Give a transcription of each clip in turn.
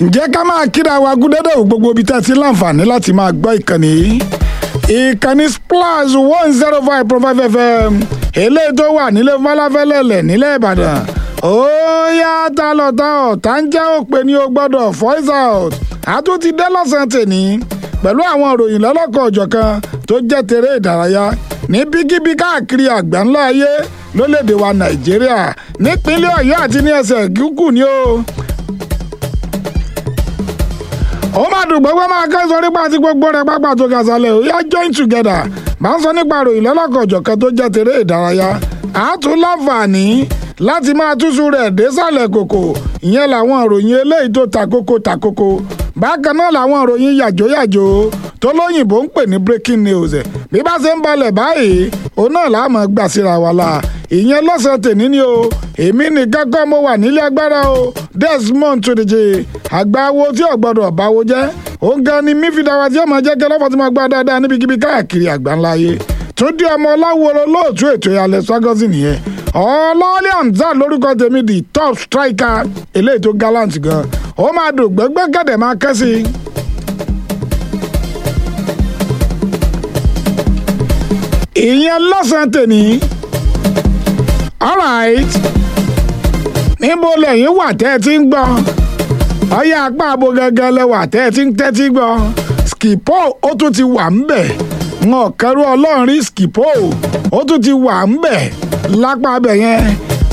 ǹjẹ́ ká máa kíra wa gúdẹ́dẹ́ ò gbogbo ibi tá a ti láǹfààní láti máa gbọ́ ìkànnì yìí ìkànnì splash one zero five point five fm eléyìí tó wà nílé falafẹ́lẹ́lẹ̀ nílẹ̀ ìbàdàn ó yá ta lọ ta ọ̀ tá ń jẹ́ òpè ní o gbọ́dọ̀ voice out àtún ti dé lọ́sàn-án tèní pẹ̀lú àwọn ìròyìn lọ́lọ́kọ̀ ọ̀jọ̀kan tó jẹ́ tèrè ìdárayá ní bíkíbí káàkiri àgbáńlá ayé lólèdè wa nàìjíríà nípínlẹ̀ ọ̀yọ́ àti ní ẹsẹ̀ gúgù ni o ó máa dùn gbogbo máa kẹ́sọ̀ nípa àti gbogbo rẹ̀ pápá tó ga sálẹ̀ ó yá join together máa ń sọ nípa ìròyìn lọ́lọ́kọ̀ ọ̀jọ̀kan tó jẹ́ tèrè ìdárayá àátún láǹfààní láti máa túṣu rẹ̀ désàlẹ̀ kòkò ìyẹn làwọn ìròyìn eléyìí tó takoko takoko bákan náà làwọn ìròyìn yàjóyàjó tó lóyìnbó ń pè ní breaking news bí bá ṣe ń balẹ̀ báyìí òun náà là á mọ̀ gbà síra wa la ìyẹn lọ́sàn-án tèmi ni o èmi nìkan kọ́ mo wà nílé agbára o Desmond Tudeje àgbáwo tí ò gbọdọ̀ báwo jẹ́ òun gan ni mífìdáwà tí ọmọ jẹ́ kẹlọ́fọ̀ tí mo gbá dáadáa níbikíbi káàkiri àgbáńlá ayé tó dé ọmọ ọláwòrò lóòtú ètò ìyàlẹ̀ swagosi nìyẹn ọlọ́ọ̀lẹ́ hamza lórúkọ tèmi di top striker eléyìí tó gallant gan ó máa dùn gbẹ́gbẹ́ gẹ̀dẹ̀ máa kẹ́ sí i. ìyẹn lọ́sàn-án tèmi alright níbo lẹ́yìn wà tẹ́ ẹ ti ń gbọ́ ọyá apá abo gangan lẹ́wà tẹ́ ẹ ti ń tẹ́tí gbọ́ skipo ó tún ti wà ń bẹ̀ wọn kẹrù ọlọ́run rí skipo ó tún ti wà ń bẹ̀ lápá abẹ yẹn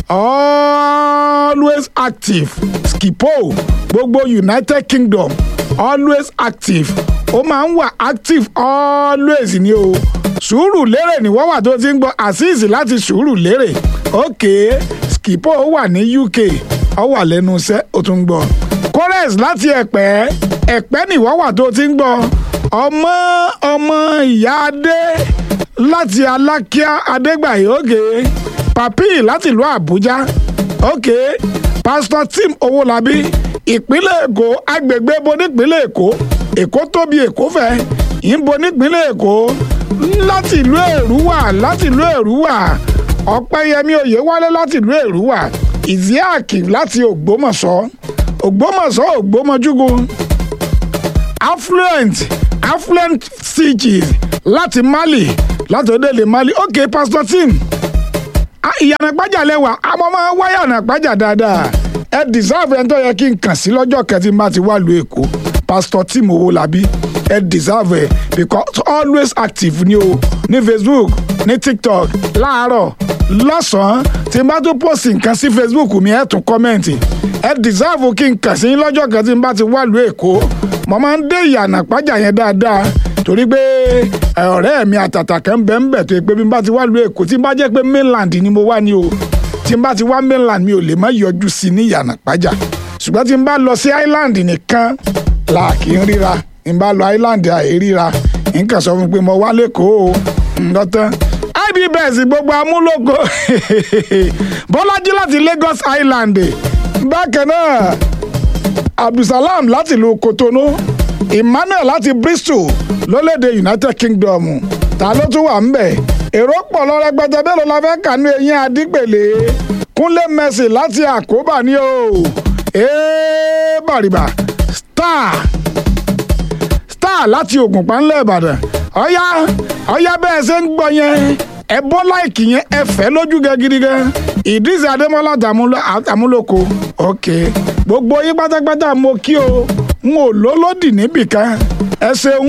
always active skipo gbogbo united kingdom always active ó máa ń wà active always ni o sùúrù lérè ni wọ́n wà tó ti ń gbọ́ azeez láti sùúrù lérè ok skipo wà ní uk ó wà lẹ́nu iṣẹ́ ó tún ń gbọ́ chorus láti ẹ̀pẹ́ ẹ̀pẹ́ ni wọ́n wà tó ti ń gbọ́ ọmọ ọmọ ìyá adé láti alákíá adégbàyé ok papi láti ìlú àbújá ok pastor tim owólabí ìpínlẹ̀ èkó agbègbè bo nípínlẹ̀ èkó èkó tóbi èkó fẹ̀ ìbo nípínlẹ̀ èkó láti ìlú èrúwà láti ìlú èrúwà ọ̀pẹ́yẹmí oyèwálé láti ìlú èrúwà ìzíàkì láti ògbómọ̀ṣọ́ ògbómọ̀ṣọ́ ògbómọjúgun affluent affluent cities láti mali láti orílẹ̀-èdè mali ok pastor tim ìyànà pàjà lẹ́wà àmọ́ máa wá yànà pàjà dáadáa ẹ deserve ẹni tó yẹ kí n kàn sí lọ́jọ́ kẹtì má ti wá lu èkó pastor tim owólabí ẹ deserve ẹ because always active ni o ní facebook ní tiktok láàárọ̀ lọ́sàn-án tí n bá tún post nǹkan sí facebook mi ẹ tún kọ́mẹ̀ntì ẹ deserve kí n kàn sí lọ́jọ́ kẹtì má ti wá lu èkó mo máa ń dé ìyànà pàjà yẹn dáadáa torí pé ọ̀rẹ́ mi àtàtà kan bẹ́ẹ̀ ń bẹ̀ tó pé bí n bá ti wá lu èkó tí n bá jẹ́ pé mainland ni mo wá ní o tí n bá ti wá mainland mi ò lè má yọjú sí ní ìyànà pàjà ṣùgbọ́n tí n bá lọ sí island nìkan là kì í ríra n bá lọ island àìríra nǹkan sọ fún mi pé mo wá lẹ́kọ̀ọ́ ǹdọ́tán ibs gbogbo amúlòkọ bọ́lájí láti Lagos Island bákan náà abdulsalam láti ìlú Kotonu emmanuel láti Bristol lólèdè United Kingdom ta ló tún wà ń bẹ̀ èrò pọ̀ lọ rẹpẹtẹ bẹ́ẹ̀ ló la fẹ́ kànú eyín adígbèlé kúnlé Mercy láti àkóbá ni o ee bàrìbà star star láti Ògùnpa ńlẹ̀ Ìbàdàn ọ̀yá ọ̀yá bẹ́ẹ̀ ṣe ń gbọ́ yẹn ẹ bọ́ láìkì yẹn ẹ fẹ́ lójú gẹ gidi gan Idris Adémọ́lá àtàmúlòkọ ok gbogbo yín pátápátá mo kí o n ò lólódì níbìkan ẹ ṣeun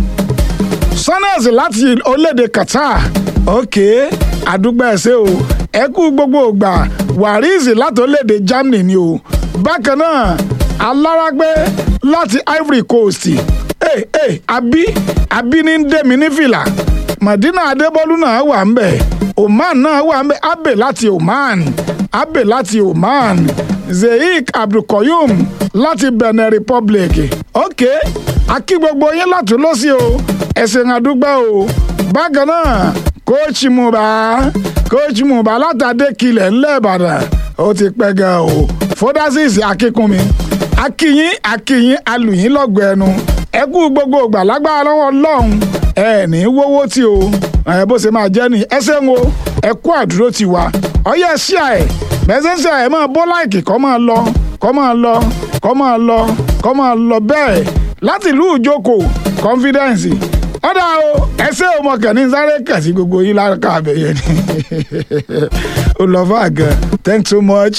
Sanas láti orílẹ̀-èdè Qatar ok àdúgbò ẹ ṣe o ẹ kú gbogbo ògbà Waris láti orílẹ̀-èdè Germany ni o bákan náà alárágbé láti Ivory Coast ee ee àbí àbí ní ń dé mi ní fìlà Madina Adébọ́lú náà wà ń bẹ̀ Oman náà wà ń bẹ̀ Abe láti Oman Abe láti Oman Zeik Abdulkoyum láti Benin Republic ok akí gbogbo yín láti lọ́sí o ẹ̀sìn àdúgbò o bákan náà kóòtù Mùbá kóòtù Mùbá látàdé kilẹ̀ ńlẹ̀ Ìbàdàn ó ti pẹ́ gan o fọdásìsì akínkùnmi akíyín akíyín alùyín lọ́gọ̀ ẹnu ẹ kú gbogbo ìgbà lágbára lọ́wọ́ Ọlọ́run ẹ ní wọ́wọ́ tí o ẹ bó ṣe máa jẹ́ ni ẹsẹ̀ ń wo ẹ kú àdúró ti wa ọyẹ ṣíà ẹ bẹ́sẹ̀ ṣíà ẹ máa bọ́ láìkì kọ́ máa lọ kọ́ máa lọ kọ́ máa lọ kọ́ máa lọ bẹ́ẹ̀ láti ìlú ìjókòó confidence ọ̀dà o ẹsẹ̀ ọmọkàn ní sáré kẹ̀sí gbogbo yín lárúkọ àbẹ̀yẹ ni ó lọ fún àgàn thanks so much.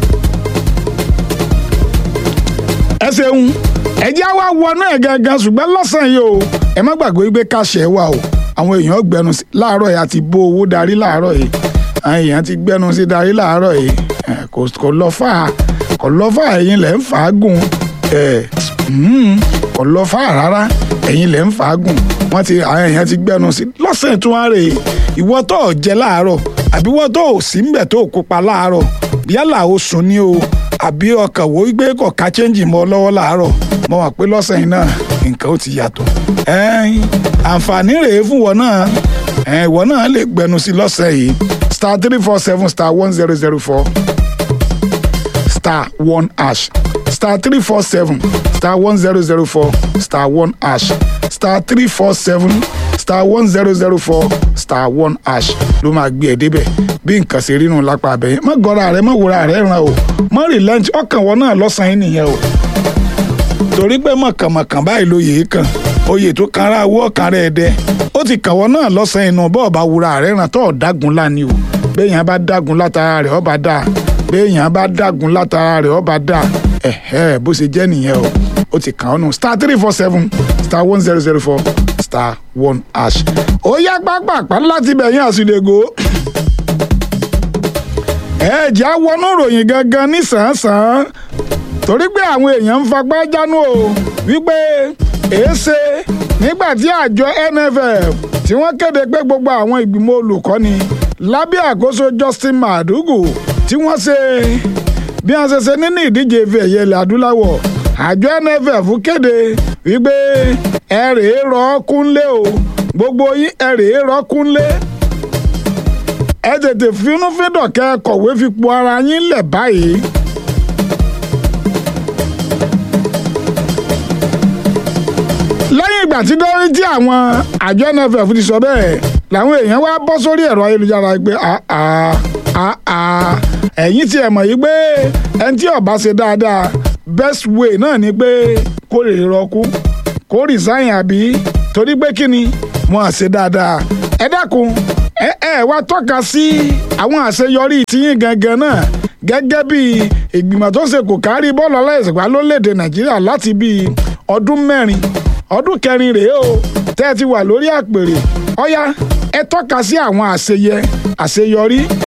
ẹ ṣeun ẹjẹ́ wa wọnú ẹ̀ gangan ṣùgbọ́n lọ́sàn-án yìí o ẹ má gbàgbé pé káṣẹ́ wà o àwọn èèyàn gbẹnu sí láàárọ̀ yìí àti bó owó darí láàárọ̀ yìí àwọn èèyàn ti gbẹnu sí darí láàárọ̀ yìí kò lọ fà á kò lọ fà á ẹ̀yin lẹ̀ ń fàágùn kò lọ fà á rárá ẹ̀yin lẹ̀ ń fàágùn wọ́n ti àwọn èèyàn ti gbẹnu sí lọ́sàn-án tún wá rè é ìwọ tó ò jẹ láàárọ̀ àbí wọ́n tó ò sí ńbẹ̀ tó ò kópa láàárọ̀ yálà o sùn ní o àbí ọkàn wo gbé kọ̀ọ̀ká chẹ́ǹjì mọ́ lọ́wọ́ láàárọ̀ mo wà pé lọ́sàn-án náà nǹkan ó ti yàtọ̀ àǹfààní rèé fún wọn náà ìwọ náà lè gbẹnu sí lọ́sàn-án yìí star three four seven star one zero zero four star one hash star three four seven star one zero zero four star one hash star three four seven star one zero zero four star one hash ló máa gbé ẹ débẹ̀ bí nǹkan ṣe rínú lápá abẹ́yẹn má gọ́ra rẹ má wúra rẹ ràn o má relent ọkàn wọn náà lọ́sàn-án nìyẹn o torí pé mọ̀kànmọ̀kàn báyìí ló yèé kàn oyè tó kan ara owó ọ̀kan rẹ̀ dẹ ó ti kàn wọ́n náà lọ́sàn-án inú bọ́ọ̀ bá wúra rẹ̀ ràn tó ọ̀dágun láni o béèyàn bá dágun látara rẹ̀ ọba dà béèyàn bá dágun látara rẹ̀ ọba dà ẹ̀hẹ́ bó ṣe jẹ́ nìyẹn o ó ti kàn ọ́ nù star three four seven star one zero zero four star one hash ó yá pápápá láti bẹ̀yìn àsìlẹ̀gò ẹ̀ẹ́dì á wọnú ìròyìn gangan ní sàn-án-sàn torí pé àwọn èèyàn ń fagbá jánu o wípé èéṣe nígbà tí àjọ NFF tí wọ́n kéde pé gbogbo àwọn ìgbìmọ̀ olùkọ́ni lábẹ́ àkóso Justin Madugu tí wọ́n ṣe bí wọ́n ṣe ṣe nínú ìdíje ife ẹ̀yẹ ilẹ̀ adúláwọ̀ àjọ NFF kéde wípé ẹ rèé rọ kúnlé o gbogbo yín ẹ rèé rọ kúnlé ẹ tètè finúfíndọ̀ kẹ́ kọ̀wé fipò ara yín lẹ̀ báyìí. lẹ́yìn ìgbà tí dọ́rí tí àwọn àjọ NFF ti sọ bẹ́ẹ̀ làwọn èèyàn wá bọ́ sórí ẹ̀rọ ayélujára pé ẹ̀yin tí ẹ̀ mọ̀ yìí pé ẹni tí ó bá ṣe dáadáa best way náà ni pé kó lè rọkú kó resign àbí torí pé kí ni wọn à ṣe dáadáa ẹ dákun ẹ ẹ wá tọ́ka sí àwọn àṣeyọrí tiyín gangan náà gẹ́gẹ́ bí ìgbìmọ̀ tó ṣe kò kárí bọ́ọ̀lù aláìsèpá lórílẹ̀‐èdè Nàìjíríà láti bíi ọdún mẹ́rin ọdún kẹrin rèé o tẹ́ ẹ ti wà lórí àpèrè ọ̀yá ẹ tọ́ka sí àwọn àṣeyẹ àṣeyọrí